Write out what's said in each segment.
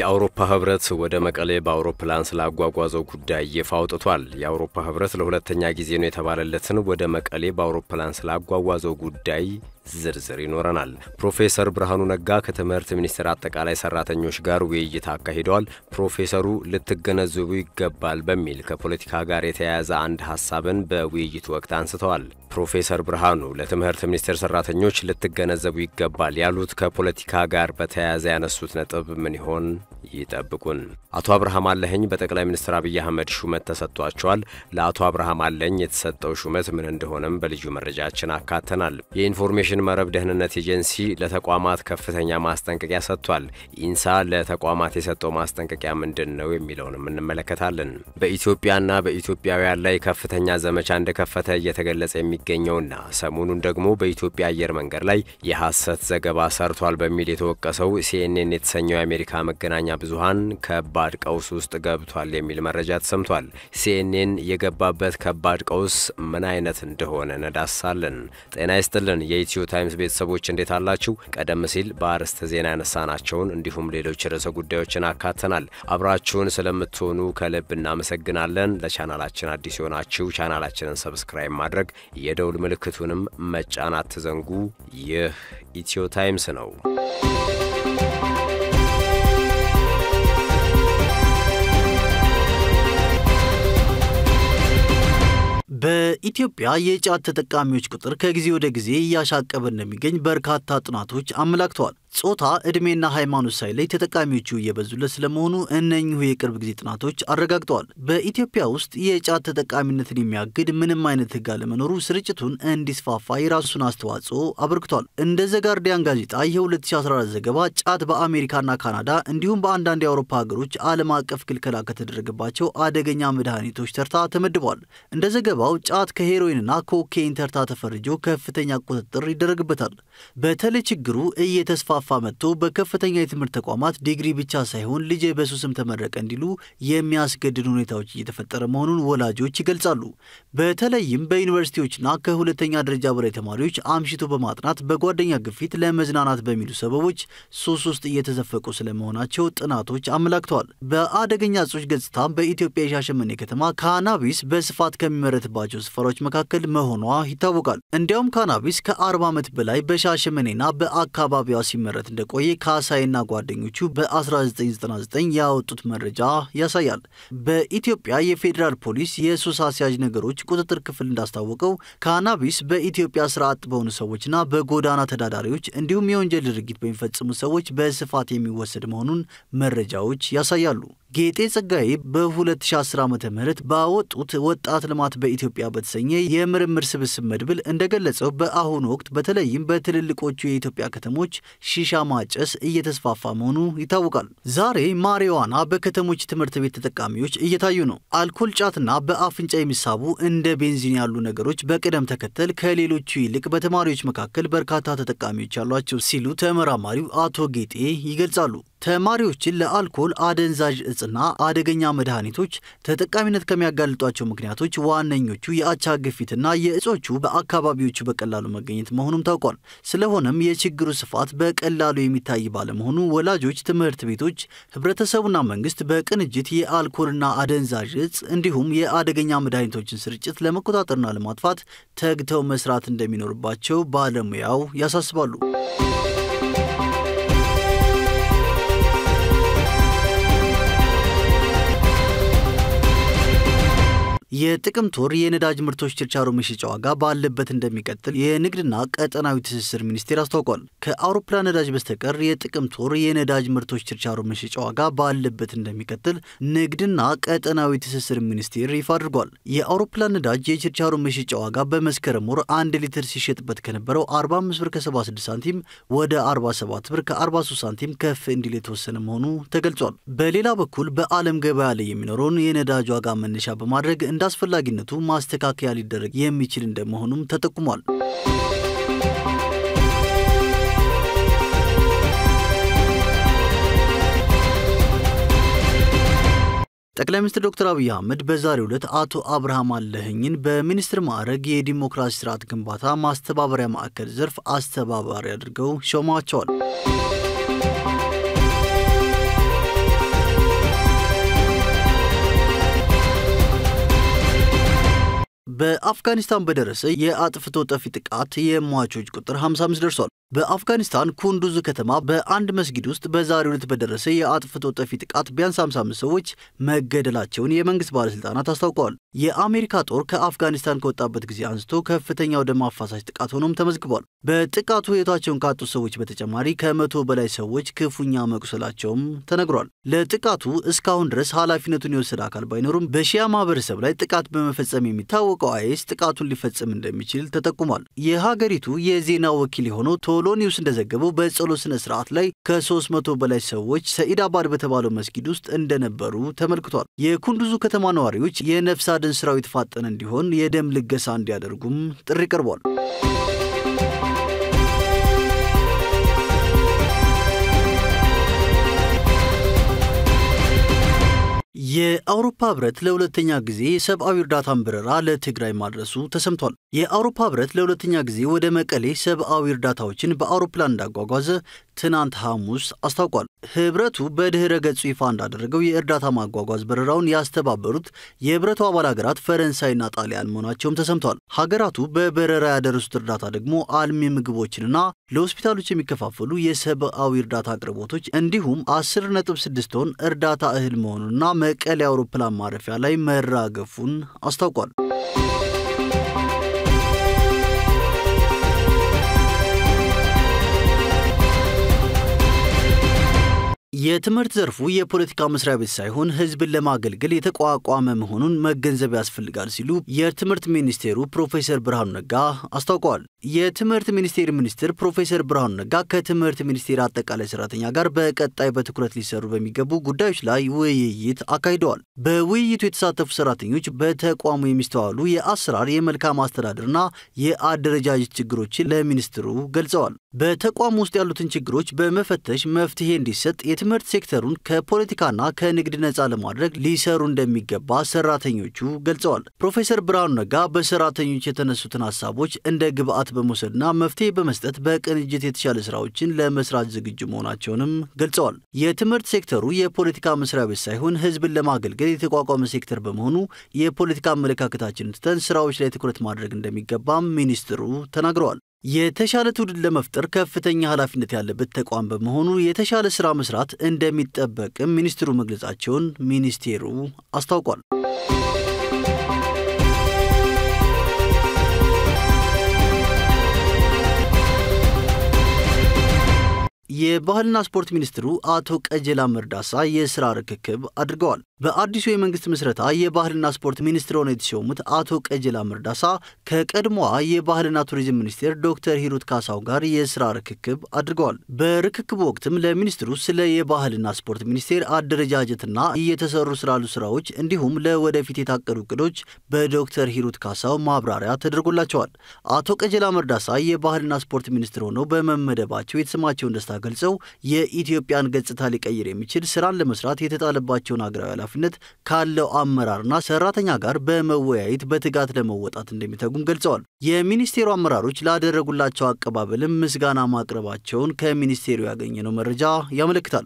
የአውሮፓ ህብረት ወደ መቀሌ በአውሮፕላን ስላጓጓዘው ጉዳይ ይፋ አውጥቷል። የአውሮፓ ህብረት ለሁለተኛ ጊዜ ነው የተባለለትን ወደ መቀሌ በአውሮፕላን ስላጓጓዘው ጉዳይ ዝርዝር ይኖረናል። ፕሮፌሰር ብርሃኑ ነጋ ከትምህርት ሚኒስቴር አጠቃላይ ሰራተኞች ጋር ውይይት አካሂደዋል። ፕሮፌሰሩ ልትገነዘቡ ይገባል በሚል ከፖለቲካ ጋር የተያያዘ አንድ ሀሳብን በውይይቱ ወቅት አንስተዋል። ፕሮፌሰር ብርሃኑ ለትምህርት ሚኒስቴር ሰራተኞች ልትገነዘቡ ይገባል ያሉት ከፖለቲካ ጋር በተያያዘ ያነሱት ነጥብ ምን ይሆን? ይጠብቁን። አቶ አብርሃም አለኸኝ በጠቅላይ ሚኒስትር አብይ አህመድ ሹመት ተሰጥቷቸዋል። ለአቶ አብርሃም አለኝ የተሰጠው ሹመት ምን እንደሆነም በልዩ መረጃችን አካተናል። የኢንፎርሜሽን መረብ ደህንነት ኤጀንሲ ለተቋማት ከፍተኛ ማስጠንቀቂያ ሰጥቷል። ኢንሳ ለተቋማት የሰጠው ማስጠንቀቂያ ምንድን ነው የሚለውንም እንመለከታለን። በኢትዮጵያና በኢትዮጵያውያን ላይ ከፍተኛ ዘመቻ እንደከፈተ እየተገለጸ የሚገኘውና ሰሞኑን ደግሞ በኢትዮጵያ አየር መንገድ ላይ የሐሰት ዘገባ ሰርቷል በሚል የተወቀሰው ሲኤንኤን የተሰኘው የአሜሪካ መገናኛ ብዙሃን ከባድ ቀውስ ውስጥ ገብቷል የሚል መረጃ ተሰምቷል። ሲኤንኤን የገባበት ከባድ ቀውስ ምን አይነት እንደሆነ ነዳሳለን። ጤና ይስጥልን የኢትዮ ታይምስ ቤተሰቦች እንዴት አላችሁ? ቀደም ሲል በአርዕስተ ዜና ያነሳናቸውን እንዲሁም ሌሎች ርዕሰ ጉዳዮችን አካተናል። አብራችሁን ስለምትሆኑ ከልብ እናመሰግናለን። ለቻናላችን አዲስ የሆናችሁ ቻናላችንን ሰብስክራይብ ማድረግ የደውል ምልክቱንም መጫን አትዘንጉ። ይህ ኢትዮ ታይምስ ነው። በኢትዮጵያ የጫት ተጠቃሚዎች ቁጥር ከጊዜ ወደ ጊዜ እያሻቀበ እንደሚገኝ በርካታ ጥናቶች አመላክተዋል። ጾታ፣ ዕድሜና ሃይማኖት ሳይለይ ተጠቃሚዎቹ እየበዙለት ስለመሆኑ እነኚሁ የቅርብ ጊዜ ጥናቶች አረጋግጠዋል። በኢትዮጵያ ውስጥ የጫት ተጠቃሚነትን የሚያግድ ምንም አይነት ሕግ አለመኖሩ ስርጭቱን እንዲስፋፋ የራሱን አስተዋጽኦ አበርክቷል። እንደ ዘጋርዲያን ጋዜጣ የ2014 ዘገባ ጫት በአሜሪካና ካናዳ እንዲሁም በአንዳንድ የአውሮፓ ሀገሮች ዓለም አቀፍ ክልከላ ከተደረገባቸው አደገኛ መድኃኒቶች ተርታ ተመድቧል። እንደ ዘገባው ጫት ከሄሮይንና ኮኬይን ተርታ ተፈርጆ ከፍተኛ ቁጥጥር ይደረግበታል። በተለይ ችግሩ እየተስፋ ፋ መጥቶ በከፍተኛ የትምህርት ተቋማት ዲግሪ ብቻ ሳይሆን ልጄ በሱስም ተመረቀ እንዲሉ የሚያስገድድ ሁኔታዎች እየተፈጠረ መሆኑን ወላጆች ይገልጻሉ። በተለይም በዩኒቨርሲቲዎችና ከሁለተኛ ደረጃ በላይ ተማሪዎች አምሽቶ በማጥናት በጓደኛ ግፊት ለመዝናናት በሚሉ ሰበቦች ሱስ ውስጥ እየተዘፈቁ ስለመሆናቸው ጥናቶች አመላክተዋል። በአደገኛ እጾች ገጽታ በኢትዮጵያ የሻሸመኔ ከተማ ካናቢስ በስፋት ከሚመረትባቸው ስፍራዎች መካከል መሆኗ ይታወቃል። እንዲያውም ካናቢስ ከ40 ዓመት በላይ በሻሸመኔና በአካባቢዋ ሲመ ሲመረት እንደቆየ ካሳይና ጓደኞቹ በ1999 ያወጡት መረጃ ያሳያል። በኢትዮጵያ የፌዴራል ፖሊስ የሱስ አስያዥ ነገሮች ቁጥጥር ክፍል እንዳስታወቀው ካናቢስ በኢትዮጵያ ስራ አጥ በሆኑ ሰዎችና በጎዳና ተዳዳሪዎች እንዲሁም የወንጀል ድርጊት በሚፈጽሙ ሰዎች በስፋት የሚወሰድ መሆኑን መረጃዎች ያሳያሉ። ጌጤ ጸጋዬ በ2010 ዓ ም ባወጡት ወጣት ልማት በኢትዮጵያ በተሰኘ የምርምር ስብስብ መድብል እንደገለጸው በአሁኑ ወቅት በተለይም በትልልቆቹ የኢትዮጵያ ከተሞች ሺሻ ማጨስ እየተስፋፋ መሆኑ ይታወቃል። ዛሬ ማሪዋና በከተሞች ትምህርት ቤት ተጠቃሚዎች እየታዩ ነው። አልኮል፣ ጫትና በአፍንጫ የሚሳቡ እንደ ቤንዚን ያሉ ነገሮች በቅደም ተከተል ከሌሎቹ ይልቅ በተማሪዎች መካከል በርካታ ተጠቃሚዎች ያሏቸው ሲሉ ተመራማሪው አቶ ጌጤ ይገልጻሉ። ተማሪዎችን ለአልኮል አደንዛዥ እጽና አደገኛ መድኃኒቶች ተጠቃሚነት ከሚያጋልጧቸው ምክንያቶች ዋነኞቹ የአቻ ግፊትና የእጾቹ በአካባቢዎቹ በቀላሉ መገኘት መሆኑም ታውቋል። ስለሆነም የችግሩ ስፋት በቀላሉ የሚታይ ባለመሆኑ ወላጆች፣ ትምህርት ቤቶች፣ ህብረተሰቡና መንግስት በቅንጅት የአልኮልና አደንዛዥ እጽ እንዲሁም የአደገኛ መድኃኒቶችን ስርጭት ለመቆጣጠርና ለማጥፋት ተግተው መስራት እንደሚኖርባቸው ባለሙያው ያሳስባሉ። የጥቅምት ወር የነዳጅ ምርቶች ችርቻሮ መሸጫ ዋጋ ባለበት እንደሚቀጥል የንግድና ቀጠናዊ ትስስር ሚኒስቴር አስታውቋል። ከአውሮፕላን ነዳጅ በስተቀር የጥቅምት ወር የነዳጅ ምርቶች ችርቻሮ መሸጫ ዋጋ ባለበት እንደሚቀጥል ንግድና ቀጠናዊ ትስስር ሚኒስቴር ይፋ አድርጓል። የአውሮፕላን ነዳጅ የችርቻሮ መሸጫ ዋጋ በመስከረም ወር አንድ ሊትር ሲሸጥበት ከነበረው 45 ብር ከ76 ሳንቲም ወደ 47 ብር ከ43 ሳንቲም ከፍ እንዲል የተወሰነ መሆኑ ተገልጿል። በሌላ በኩል በዓለም ገበያ ላይ የሚኖረውን የነዳጅ ዋጋ መነሻ በማድረግ እንደ አስፈላጊነቱ ማስተካከያ ሊደረግ የሚችል እንደመሆኑም ተጠቁሟል። ጠቅላይ ሚኒስትር ዶክተር አብይ አህመድ በዛሬው ዕለት አቶ አብርሃም አለኸኝን በሚኒስትር ማዕረግ የዲሞክራሲ ስርዓት ግንባታ ማስተባበሪያ ማዕከል ዘርፍ አስተባባሪ አድርገው ሾመዋቸዋል። በአፍጋኒስታን በደረሰ የአጥፍቶ ጠፊ ጥቃት የሟቾች ቁጥር 55 ደርሷል። በአፍጋኒስታን ኩንዱዝ ከተማ በአንድ መስጊድ ውስጥ በዛሬው ዕለት በደረሰ የአጥፍቶ ጠፊ ጥቃት ቢያንስ 55 ሰዎች መገደላቸውን የመንግስት ባለሥልጣናት አስታውቀዋል። የአሜሪካ ጦር ከአፍጋኒስታን ከወጣበት ጊዜ አንስቶ ከፍተኛው ደም አፋሳሽ ጥቃት ሆኖም ተመዝግቧል። በጥቃቱ ሕይወታቸውን ካጡ ሰዎች በተጨማሪ ከመቶ በላይ ሰዎች ክፉኛ መቁሰላቸውም ተነግሯል። ለጥቃቱ እስካሁን ድረስ ኃላፊነቱን የወሰደ አካል ባይኖሩም በሺያ ማህበረሰብ ላይ ጥቃት በመፈጸም የሚታወቀው አይኤስ ጥቃቱን ሊፈጽም እንደሚችል ተጠቁሟል። የሀገሪቱ የዜና ወኪል የሆነው ቶሎ ኒውስ እንደዘገበው በጸሎት ስነ ስርዓት ላይ ከ300 በላይ ሰዎች ሰኢድ አባድ በተባለው መስጊድ ውስጥ እንደነበሩ ተመልክቷል። የኩንዱዙ ከተማ ነዋሪዎች የነፍስ አድን ስራው የተፋጠነ እንዲሆን የደም ልገሳ እንዲያደርጉም ጥሪ ቀርቧል። የአውሮፓ ህብረት ለሁለተኛ ጊዜ የሰብአዊ እርዳታን በረራ ለትግራይ ማድረሱ ተሰምቷል። የአውሮፓ ህብረት ለሁለተኛ ጊዜ ወደ መቀሌ ሰብአዊ እርዳታዎችን በአውሮፕላን እንዳጓጓዘ ትናንት ሐሙስ አስታውቋል። ህብረቱ በድኅረ ገጹ ይፋ እንዳደረገው የእርዳታ ማጓጓዝ በረራውን ያስተባበሩት የህብረቱ አባል ሀገራት ፈረንሳይና ጣሊያን መሆናቸውም ተሰምቷል። ሀገራቱ በበረራ ያደረሱት እርዳታ ደግሞ አልሚ ምግቦችንና ለሆስፒታሎች የሚከፋፈሉ የሰብአዊ እርዳታ አቅርቦቶች እንዲሁም 10.6 ቶን እርዳታ እህል መሆኑንና መቀሌ አውሮፕላን ማረፊያ ላይ መራገፉን አስታውቋል። የትምህርት ዘርፉ የፖለቲካ መስሪያ ቤት ሳይሆን ህዝብን ለማገልገል የተቋቋመ መሆኑን መገንዘብ ያስፈልጋል ሲሉ የትምህርት ሚኒስቴሩ ፕሮፌሰር ብርሃኑ ነጋ አስታውቀዋል። የትምህርት ሚኒስቴር ሚኒስትር ፕሮፌሰር ብርሃኑ ነጋ ከትምህርት ሚኒስቴር አጠቃላይ ሰራተኛ ጋር በቀጣይ በትኩረት ሊሰሩ በሚገቡ ጉዳዮች ላይ ውይይት አካሂደዋል። በውይይቱ የተሳተፉ ሰራተኞች በተቋሙ የሚስተዋሉ የአሰራር የመልካም አስተዳደርና የአደረጃጀት ችግሮችን ለሚኒስትሩ ገልጸዋል። በተቋሙ ውስጥ ያሉትን ችግሮች በመፈተሽ መፍትሄ እንዲሰጥ የትምህርት ሴክተሩን ከፖለቲካና ከንግድ ነፃ ለማድረግ ሊሰሩ እንደሚገባ ሰራተኞቹ ገልጸዋል። ፕሮፌሰር ብርሃኑ ነጋ በሰራተኞች የተነሱትን ሀሳቦች እንደ ግብአት በመውሰድና መፍትሄ በመስጠት በቅንጅት የተሻለ ስራዎችን ለመስራት ዝግጁ መሆናቸውንም ገልጸዋል። የትምህርት ሴክተሩ የፖለቲካ መስሪያ ቤት ሳይሆን ህዝብን ለማገልገል የተቋቋመ ሴክተር በመሆኑ የፖለቲካ አመለካከታችንን ትተን ስራዎች ላይ ትኩረት ማድረግ እንደሚገባም ሚኒስትሩ ተናግረዋል። የተሻለ ትውልድ ለመፍጠር ከፍተኛ ኃላፊነት ያለበት ተቋም በመሆኑ የተሻለ ስራ መስራት እንደሚጠበቅም ሚኒስትሩ መግለጻቸውን ሚኒስቴሩ አስታውቋል። የባህልና ስፖርት ሚኒስትሩ አቶ ቀጀላ መርዳሳ የስራ ርክክብ አድርገዋል። በአዲሱ የመንግስት ምስረታ የባህልና ስፖርት ሚኒስትር ሆነው የተሾሙት አቶ ቀጀላ መርዳሳ ከቀድሞዋ የባህልና ቱሪዝም ሚኒስቴር ዶክተር ሂሩት ካሳው ጋር የስራ ርክክብ አድርገዋል። በርክክቡ ወቅትም ለሚኒስትሩ ስለ የባህልና ስፖርት ሚኒስቴር አደረጃጀትና እየተሰሩ ስላሉ ስራዎች እንዲሁም ለወደፊት የታቀዱ እቅዶች በዶክተር ሂሩት ካሳው ማብራሪያ ተደርጎላቸዋል። አቶ ቀጀላ መርዳሳ የባህልና ስፖርት ሚኒስትር ሆነው በመመደባቸው የተሰማቸውን ደስታ ገልጸው የኢትዮጵያን ገጽታ ሊቀይር የሚችል ስራን ለመስራት የተጣለባቸውን ሀገራዊ ኃላፊነት ካለው አመራርና ሰራተኛ ጋር በመወያየት በትጋት ለመወጣት እንደሚተጉም ገልጸዋል። የሚኒስቴሩ አመራሮች ላደረጉላቸው አቀባበልም ምስጋና ማቅረባቸውን ከሚኒስቴሩ ያገኘነው መረጃ ያመለክታል።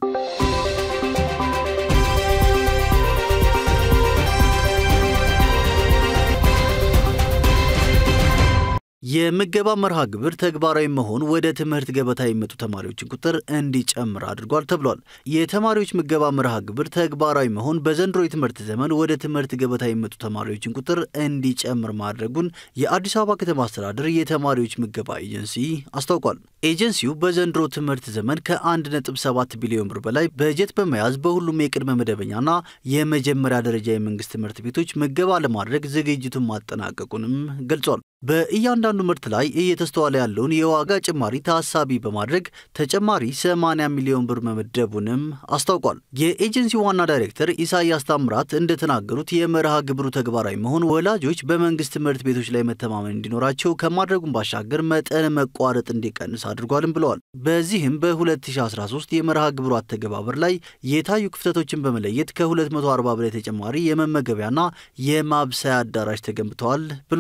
የምገባ መርሃ ግብር ተግባራዊ መሆን ወደ ትምህርት ገበታ የሚመጡ ተማሪዎችን ቁጥር እንዲጨምር አድርጓል ተብሏል። የተማሪዎች ምገባ መርሃ ግብር ተግባራዊ መሆን በዘንድሮ የትምህርት ዘመን ወደ ትምህርት ገበታ የሚመጡ ተማሪዎችን ቁጥር እንዲጨምር ማድረጉን የአዲስ አበባ ከተማ አስተዳደር የተማሪዎች ምገባ ኤጀንሲ አስታውቋል። ኤጀንሲው በዘንድሮ ትምህርት ዘመን ከ1.7 ቢሊዮን ብር በላይ በጀት በመያዝ በሁሉም የቅድመ መደበኛና የመጀመሪያ ደረጃ የመንግስት ትምህርት ቤቶች ምገባ ለማድረግ ዝግጅቱን ማጠናቀቁንም ገልጿል። በእያንዳንዱ ምርት ላይ እየተስተዋለ ያለውን የዋጋ ጭማሪ ታሳቢ በማድረግ ተጨማሪ 80 ሚሊዮን ብር መመደቡንም አስታውቋል። የኤጀንሲው ዋና ዳይሬክተር ኢሳያስ ታምራት እንደተናገሩት የመርሃ ግብሩ ተግባራዊ መሆን ወላጆች በመንግስት ትምህርት ቤቶች ላይ መተማመን እንዲኖራቸው ከማድረጉም ባሻገር መጠን መቋረጥ እንዲቀንስ አድርጓልም ብለዋል። በዚህም በ2013 የመርሃ ግብሩ አተገባበር ላይ የታዩ ክፍተቶችን በመለየት ከ240 በላይ ተጨማሪ የመመገቢያና የማብሰያ አዳራሽ ተገንብተዋል ብለዋል።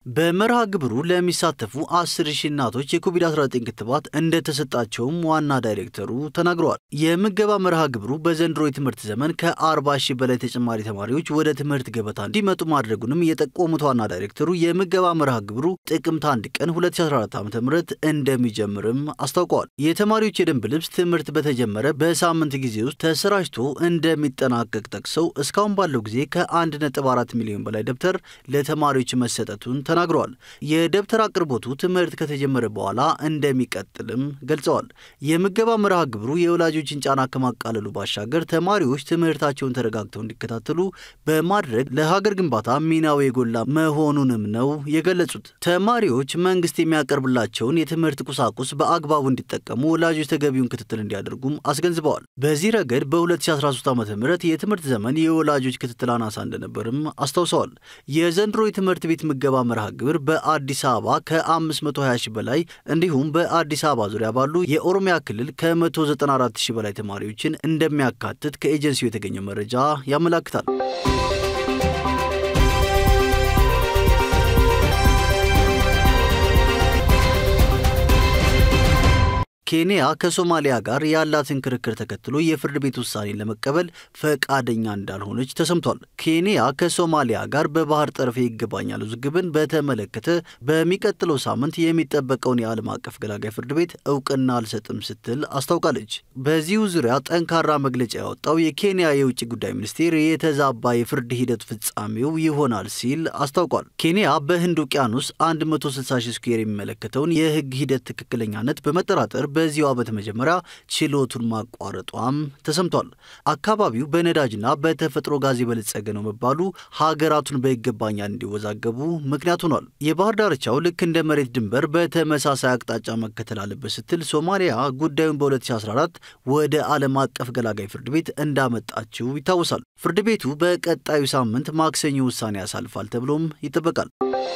በመርሃ ግብሩ ለሚሳተፉ አስር ሺህ እናቶች የኮቪድ-19 ክትባት እንደተሰጣቸውም ዋና ዳይሬክተሩ ተናግረዋል። የምገባ መርሃ ግብሩ በዘንድሮ የትምህርት ዘመን ከ40 ሺህ በላይ ተጨማሪ ተማሪዎች ወደ ትምህርት ገበታ እንዲመጡ ማድረጉንም የጠቆሙት ዋና ዳይሬክተሩ የምገባ መርሃ ግብሩ ጥቅምት 1 ቀን 2014 ዓ ም እንደሚጀምርም አስታውቀዋል። የተማሪዎች የደንብ ልብስ ትምህርት በተጀመረ በሳምንት ጊዜ ውስጥ ተሰራጭቶ እንደሚጠናቀቅ ጠቅሰው እስካሁን ባለው ጊዜ ከ1.4 ሚሊዮን በላይ ደብተር ለተማሪዎች መሰጠቱን ተናግረዋል። የደብተር አቅርቦቱ ትምህርት ከተጀመረ በኋላ እንደሚቀጥልም ገልጸዋል። የምገባ መርሃ ግብሩ የወላጆችን ጫና ከማቃለሉ ባሻገር ተማሪዎች ትምህርታቸውን ተረጋግተው እንዲከታተሉ በማድረግ ለሀገር ግንባታ ሚናው የጎላ መሆኑንም ነው የገለጹት። ተማሪዎች መንግስት የሚያቀርብላቸውን የትምህርት ቁሳቁስ በአግባቡ እንዲጠቀሙ ወላጆች ተገቢውን ክትትል እንዲያደርጉም አስገንዝበዋል። በዚህ ረገድ በ2013 ዓ ም የትምህርት ዘመን የወላጆች ክትትል አናሳ እንደነበርም አስታውሰዋል። የዘንድሮ የትምህርት ቤት ምገባ መርሃ ግብር በአዲስ አበባ ከ520 ሺህ በላይ እንዲሁም በአዲስ አበባ ዙሪያ ባሉ የኦሮሚያ ክልል ከ194 ሺህ በላይ ተማሪዎችን እንደሚያካትት ከኤጀንሲው የተገኘ መረጃ ያመላክታል። ኬንያ ከሶማሊያ ጋር ያላትን ክርክር ተከትሎ የፍርድ ቤት ውሳኔን ለመቀበል ፈቃደኛ እንዳልሆነች ተሰምቷል። ኬንያ ከሶማሊያ ጋር በባህር ጠረፍ ይገባኛል ውዝግብን በተመለከተ በሚቀጥለው ሳምንት የሚጠበቀውን የዓለም አቀፍ ገላጋይ ፍርድ ቤት እውቅና አልሰጥም ስትል አስታውቃለች። በዚሁ ዙሪያ ጠንካራ መግለጫ ያወጣው የኬንያ የውጭ ጉዳይ ሚኒስቴር የተዛባ የፍርድ ሂደት ፍጻሜው ይሆናል ሲል አስታውቋል። ኬንያ በህንድ ውቅያኖስ 160 ሺህ ስኩዌር የሚመለከተውን የህግ ሂደት ትክክለኛነት በመጠራጠር በዚሁ ዓመት መጀመሪያ ችሎቱን ማቋረጧም ተሰምቷል። አካባቢው በነዳጅና በተፈጥሮ ጋዝ የበለጸገ ነው መባሉ ሀገራቱን በይገባኛል እንዲወዛገቡ ምክንያት ሆኗል። የባህር ዳርቻው ልክ እንደ መሬት ድንበር በተመሳሳይ አቅጣጫ መከተል አለበት ስትል ሶማሊያ ጉዳዩን በ2014 ወደ ዓለም አቀፍ ገላጋይ ፍርድ ቤት እንዳመጣችው ይታወሳል። ፍርድ ቤቱ በቀጣዩ ሳምንት ማክሰኞ ውሳኔ ያሳልፋል ተብሎም ይጠበቃል።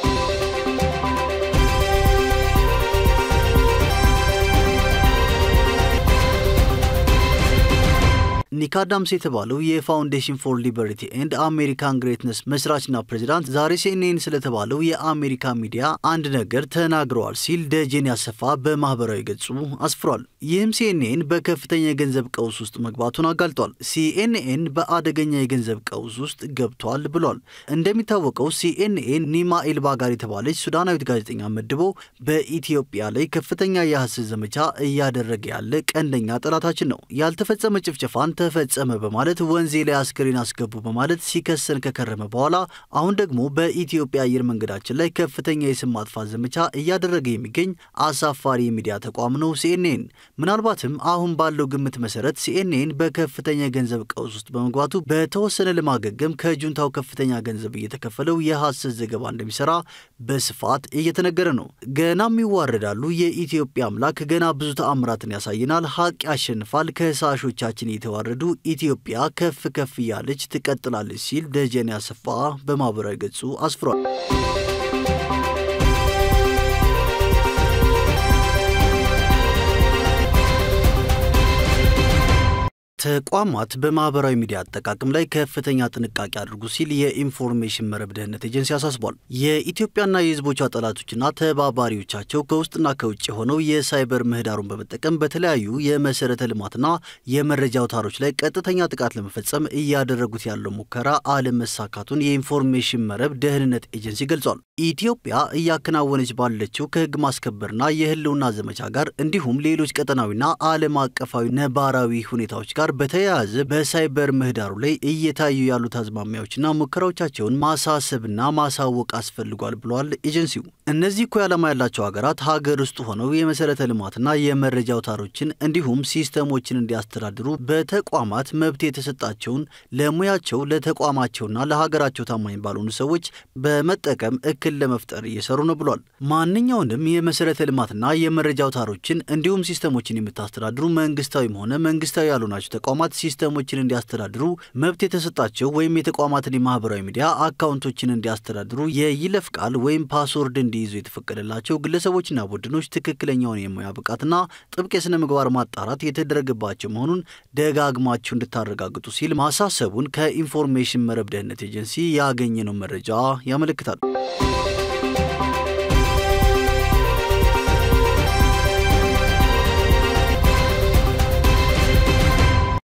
ኒክ አዳምስ የተባለው የፋውንዴሽን ፎር ሊበርቲ ኤንድ አሜሪካን ግሬትነስ መስራችና ፕሬዚዳንት ዛሬ ሲኤንኤን ስለተባለው የአሜሪካ ሚዲያ አንድ ነገር ተናግረዋል ሲል ደጀን ያሰፋ በማህበራዊ ገጹ አስፍሯል። ይህም ሲኤንኤን በከፍተኛ የገንዘብ ቀውስ ውስጥ መግባቱን አጋልጧል። ሲኤንኤን በአደገኛ የገንዘብ ቀውስ ውስጥ ገብቷል ብሏል። እንደሚታወቀው ሲኤንኤን ኒማ ኤልባጋር የተባለች ሱዳናዊት ጋዜጠኛ መድቦ በኢትዮጵያ ላይ ከፍተኛ የሐሰት ዘመቻ እያደረገ ያለ ቀንደኛ ጠላታችን ነው፣ ያልተፈጸመ ጭፍጨፋን ተፈጸመ በማለት ወንዜ ላይ አስክሬን አስገቡ በማለት ሲከሰን ከከረመ በኋላ አሁን ደግሞ በኢትዮጵያ አየር መንገዳችን ላይ ከፍተኛ የስም ማጥፋት ዘመቻ እያደረገ የሚገኝ አሳፋሪ የሚዲያ ተቋም ነው ሲኤንኤን። ምናልባትም አሁን ባለው ግምት መሰረት ሲኤንኤን በከፍተኛ የገንዘብ ቀውስ ውስጥ በመግባቱ በተወሰነ ለማገገም ከጁንታው ከፍተኛ ገንዘብ እየተከፈለው የሐሰት ዘገባ እንደሚሰራ በስፋት እየተነገረ ነው። ገናም ይዋረዳሉ። የኢትዮጵያ አምላክ ገና ብዙ ተአምራትን ያሳየናል። ሀቅ ያሸንፋል። ከሳሾቻችን እየተዋረ ዱ ኢትዮጵያ ከፍ ከፍ እያለች ትቀጥላለች ሲል ደጀን ያሰፋ በማህበራዊ ገጹ አስፍሯል። ተቋማት በማህበራዊ ሚዲያ አጠቃቀም ላይ ከፍተኛ ጥንቃቄ አድርጉ ሲል የኢንፎርሜሽን መረብ ደህንነት ኤጀንሲ አሳስቧል። የኢትዮጵያና የሕዝቦቿ ጠላቶችና ተባባሪዎቻቸው ከውስጥና ከውጭ ሆነው የሳይበር ምህዳሩን በመጠቀም በተለያዩ የመሰረተ ልማትና የመረጃ አውታሮች ላይ ቀጥተኛ ጥቃት ለመፈጸም እያደረጉት ያለው ሙከራ አለመሳካቱን የኢንፎርሜሽን መረብ ደህንነት ኤጀንሲ ገልጿል። ኢትዮጵያ እያከናወነች ባለችው ከህግ ማስከበርና የህልውና ዘመቻ ጋር እንዲሁም ሌሎች ቀጠናዊና ዓለም አቀፋዊ ነባራዊ ሁኔታዎች ጋር በተያያዘ በሳይበር ምህዳሩ ላይ እየታዩ ያሉት አዝማሚያዎችና ሙከራዎቻቸውን ማሳሰብና ማሳወቅ አስፈልጓል ብለዋል ኤጀንሲው። እነዚህ እኮ ዓላማ ያላቸው ሀገራት ሀገር ውስጥ ሆነው የመሰረተ ልማትና የመረጃ አውታሮችን እንዲሁም ሲስተሞችን እንዲያስተዳድሩ በተቋማት መብት የተሰጣቸውን ለሙያቸው ለተቋማቸውና ለሀገራቸው ታማኝ ባልሆኑ ሰዎች በመጠቀም እክል ለመፍጠር እየሰሩ ነው ብሏል። ማንኛውንም የመሰረተ ልማትና የመረጃ አውታሮችን እንዲሁም ሲስተሞችን የምታስተዳድሩ መንግስታዊም ሆነ መንግስታዊ ያልሆናቸው ተቋማት ሲስተሞችን እንዲያስተዳድሩ መብት የተሰጣቸው ወይም የተቋማትን የማህበራዊ ሚዲያ አካውንቶችን እንዲያስተዳድሩ የይለፍ ቃል ወይም ፓስወርድ እንዲይዙ የተፈቀደላቸው ግለሰቦችና ቡድኖች ትክክለኛውን የሙያ ብቃትና ጥብቅ የሥነ ምግባር ማጣራት የተደረገባቸው መሆኑን ደጋግማችሁ እንድታረጋግጡ ሲል ማሳሰቡን ከኢንፎርሜሽን መረብ ደህንነት ኤጀንሲ ያገኘነው መረጃ ያመለክታል።